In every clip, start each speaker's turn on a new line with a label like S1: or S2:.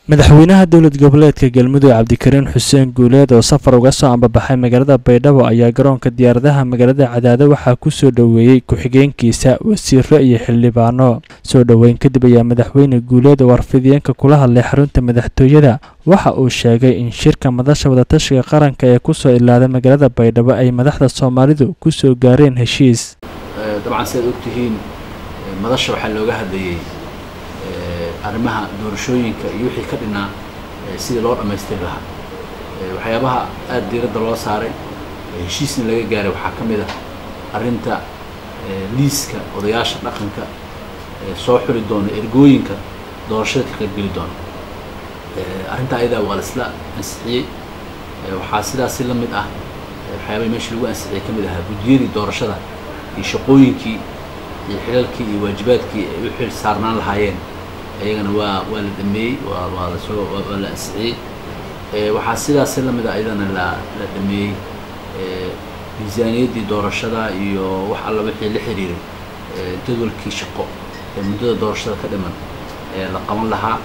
S1: madaxweynaha dowlad goboleedka galmudug cabdikariin xuseen guuleed oo safar uga soo ambabaxay magaalada baydhabo ayaa garoonka diyaaradaha magaalada cadaado waxaa ku soo dhoweeyey ku-xigeenkiisa wasiiro iyo xildhibaano soo dhoweyn kadib ayaa madaxweyne guuleed oo warfidiyeenka kula hadlay xarunta madaxtooyada waxa uu sheegay in shirka madasha wadatashiga qaranka ee kusoo ilaaday magaalada baydhabo ay madaxda soomaalidu ku soo gaareen heshiis
S2: dabcan sidaad ogtihiin madasha waxaa looga hadlayey arrimaha doorashooyinka iyo wixii ka dhinaa sidii loo dhammaystiri lahaa waxyaabaha aada diiradda loo saaray heshiisna laga gaaray waxaa ka mid ah arrinta liiska odayaasha dhaqanka soo xuli doona ergooyinka doorashada ka qaybgeli doona arrinta ayadaa waa la isla ansixiyey waxaa sidaasi la mid ah waxyaabahii meesha lagu ansixiyey ka mid ahaa guddiyadii doorashada iyo shaqooyinkii iyo xilalkii iyo waajibaadkii ay u xil saarnaan lahaayeen ayagana waa waa la dhameeyey waa waa lasoo waa la ansixiyey waxaa sidaasi la mid a ayadana la la dhameeyey miisaaniyaddii doorashada iyo wax alla wixii la xiriiray jadwalkii shaqo ee muddada doorashada ka dhiman ee la qaban lahaa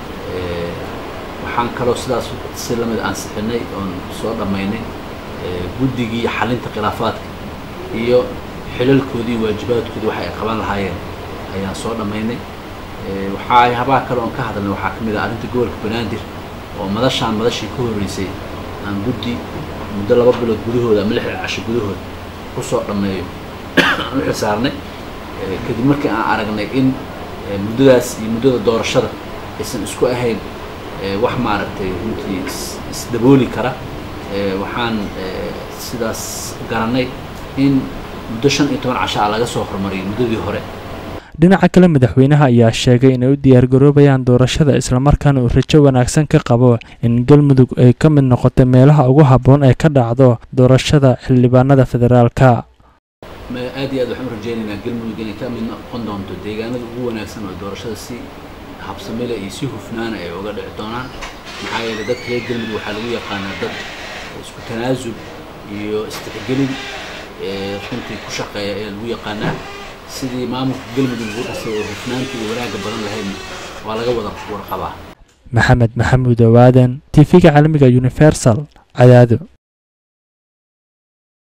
S2: waxaan kaloo sidaas si la mid ansixinay oon soo dhammaynay guddigii xalinta khilaafaadka iyo xilalkoodii waajibaadkoodii waxa ay qaban lahaayeen ayaan soo dhammaynay waxaa habaha kale oon ka hadalnay waxaa ka mid ah arrinta gobolka banaadir oo madashaan madashii ka horreysay aan guddi muddo laba bilood gudahooda ama lixda casho gudahood ku soo dhammeeyo aan u xil saarnay kadib markii aan aragnay in muddadaas iyo muddada doorashada aysan isku ahayn wax maaragtay runtii isdabooli kara waxaan sidaas garanay in muddo shan iyo toban casho ah laga soo hormariyay muddadii hore
S1: dhinaca kale madaxweynaha ayaa sheegay inay u diyaargaroobayaan doorashada islamarkaana uu rajo wanaagsan ka qabo in galmudug ay ka mid noqotay meelaha ugu habboon ee ka dhacdo doorashada xildhibaanada federaalka
S2: aad iyo aad waxaan u rajaynaynaa galmudug inay ka mid noqon doonto deegaanada ugu wanaagsan oo doorashada si habsamile iyo si hufnaana ay uga dhici doonaan maxaa yeelay dadka reer galmudug waxaa lagu yaqaanaa dad isku tanaasul iyo istixgelin runtii ku shaqeeya ayaa lagu yaqaanaa sidii maamulka galmudug ugu dhasay oo hufnaanta iyo wanaagga badan lahaydna waa laga wada warqabaa
S1: maxamed maxamuud owaadan t v-ga caalamiga universal cadaado